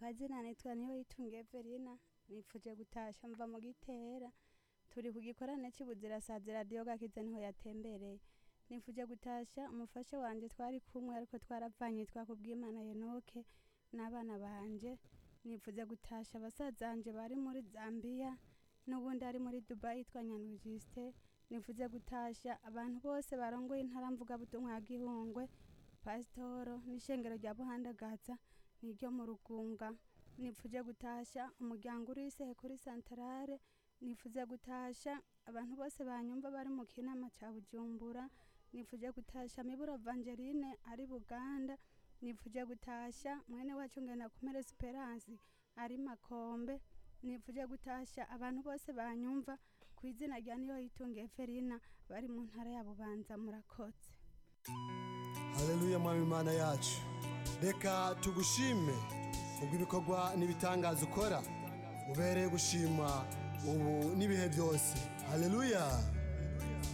kazina nitwa niyo yitungiye Verina nipfuje gutasha mva mu gitera turi ku gikorane c'ibuzirasazi radiyo gakiza niho yatembereye nipfuje gutasha umufasha wanje twari kumwe ariko twaravanye yitwa kubwimana Enoke n'abana banje nipfuze gutasha basaza banje bari muri Zambia n'ubundi ari muri Dubai yitwa Nyandwi Justin nifuze gutasha abantu bose barongoye intara mvugabutumwa ya Gihungwe pasitoro n'ishengero rya Buhandagaza niryo mu Rugunga nipfuje gutasha umuryango uri Isehe kuri santarare nifuze gutasha abantu bose banyumva bari mu kinama ca Bujumbura nipfuje gutasha Miburo Evangeline ari Buganda nipfuje gutasha mwene wacu ngenda kumera Esperance ari Makombe nipfuje gutasha abantu bose banyumva ku izina rya niyo yitungiye Ferina bari mu ntara ya Bubanza murakoze haleluya mwami imana yacu reka tugushime kubw'ibikorwa n'ibitangaza ukora ubereye gushima ubu n'ibihe byose haleluya